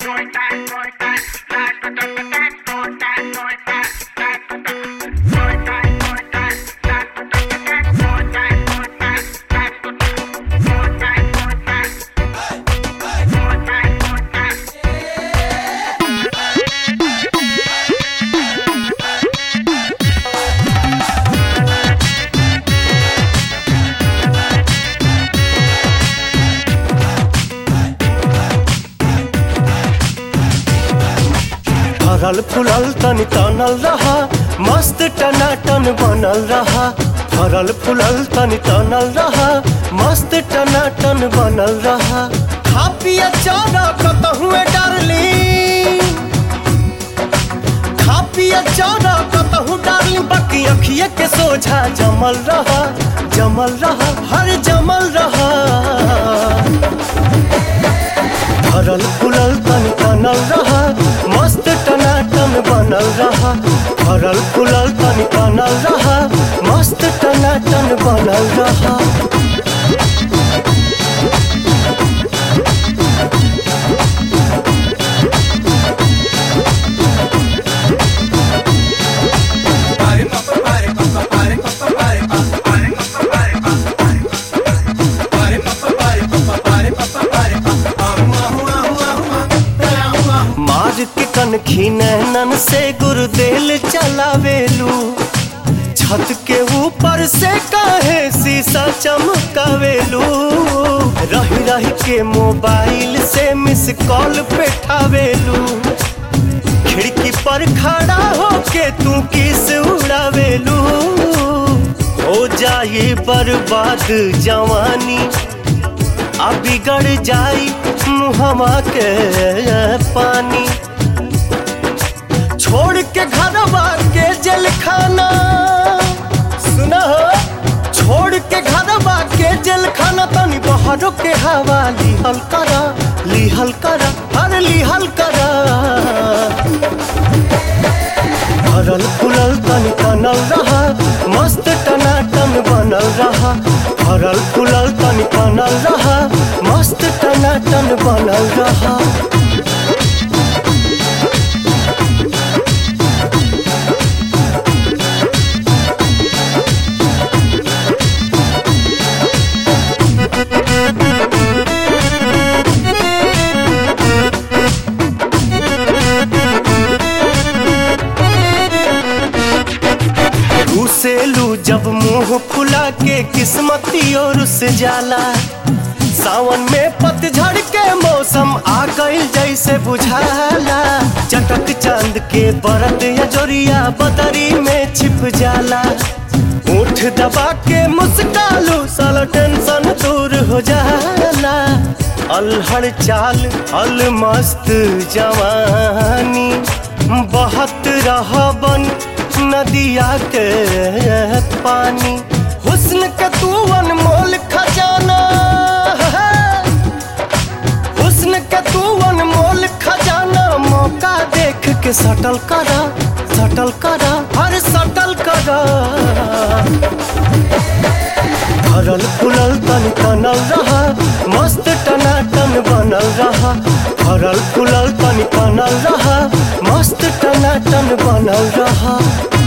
फरल फुलल तनी तनल रहा मस्त टनाटन बनल रहा फरल फुलल तनी तनल रहा मस्त टनाटन बनल रहा खा पिया चारा कतहुए डारली खा पिया चारा कतहु डारली बाकी अखिए के सोझा जमल रहा जमल रहा हर जमल रहा भरल फुलल तन तनल रहा मस्त टनाटन बनल रहा भरल फुलल तन तनल रहा मस्त टनाटन बनल रहा मार के कनखी नैनन से गुरुदेल चलावेलू छत के ऊपर से काहे शीशा चमकावेलू रही रही के मोबाइल से मिस कॉल पेठावेलू खिड़की पर खड़ा होके तू किस उड़ावेलू हो जाए बर्बाद जवानी आ बिगड़ जाई मुहमा के पानी छोड़ के घरवा के जेल खाना सुना हो छोड़ के घरवा के जेल खाना तनी बहरों के हवा लिहल करा लिहल करा हर लिहल करा भरल फुलल तन तनल रहा मस्त टनाटन बनल रहा भरल फुलल तन तनल रहा मस्त टनाटन बनल रहा घुसेलू जब मुंह फुला के किस्मती और से जाला सावन में पतझड़ के मौसम आ गइल जैसे बुझाला चटक चांद के बरत या जोरिया बदरी में छिप जाला उठ दबा के मुस्कालू साला टेंशन दूर हो जाला अलहड़ चाल अल मस्त जवानी बहत रहा बन नदिया के पानी हुस्न के तू अनमोल खजाना है हुस्न के तू अनमोल खजाना मौका देख के सटल करा सटल करा हर सटल करा भरल फुलल तन तनल रहा मस्त टनाटन बनल रहा भरल फुलल तन तनल रहा मस्त टनाटन बनल रहा